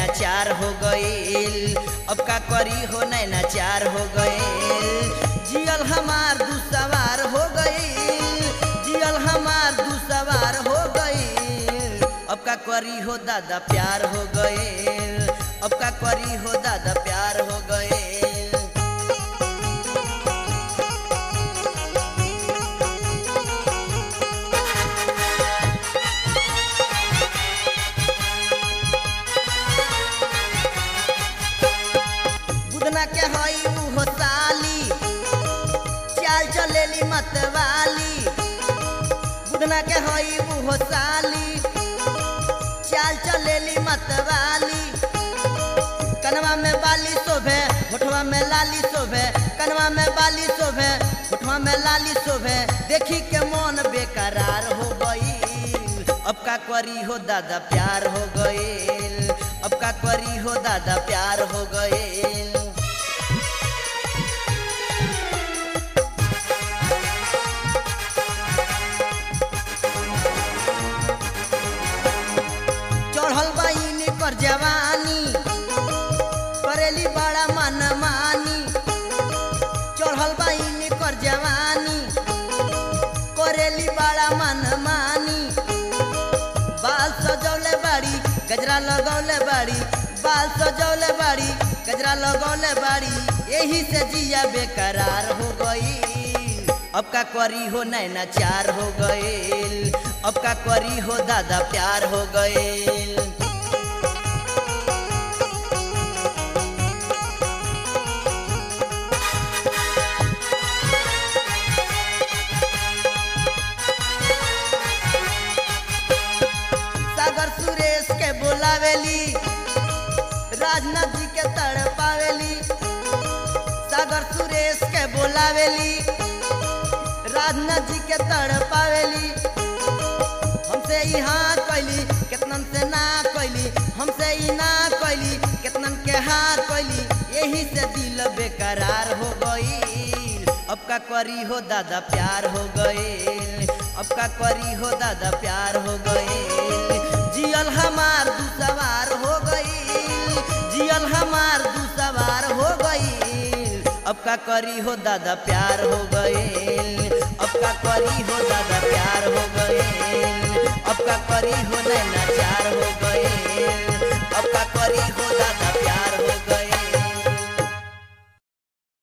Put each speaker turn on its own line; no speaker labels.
नैना चार हो गईल अब का करी हो नैना चार हो गईल जियल हमार दू सवार हो गईल जियल हमार दू सवार हो गईल अब का करी हो दादा प्यार हो गईल अब का करी हो दादा प्यार हो गईल बुदना के हई उहो साली चाल चलेली मतवाली बुदना के हई उहो साली चाल चलेली मतवाली कनवा में बाली शोभे होठवा में लाली शोभे कनवा में बाली शोभे होठवा में लाली शोभे देखी के मन बेकरार हो गई अब का करी हो दादा प्यार हो गईल अब का करी हो दादा प्यार हो गईल चढ़ल बाइन कर जवानी करेली बड़ा मन मानी चढ़ल बाइन कर जवानी करेली बड़ा मन मानी बाल सजौले बाड़ी गजरा लगौले बाड़ी बाल सजौले बाड़ी गजरा लगौले बाड़ी यही से जिया बेकरार हो गई अब का करी हो नैना चार हो गईल अब का करी हो दादा प्यार हो गईल सागर सुरेश के बोलावेली राजनाथ जी के तड़ पावेली सागर सुरेश के बोलावेली राजनाथ जी के तड़ पावेली हमसे ई हाँ कैली केतनन से ना कैली हमसे ई ना कैली केतनन के हाँ कैली यही से दिल बेकरार हो गई अब का करी हो दादा प्यार हो गईल अब का करी हो दादा प्यार हो गईल जियल हमार दू सवार हो गईल जियल हमार दू सवार हो गईल अब का करी हो दादा प्यार हो गईल अब का करी हो दादा प्यार हो गईल अब का करी हो नैना चार हो गईल अब का करी हो दादा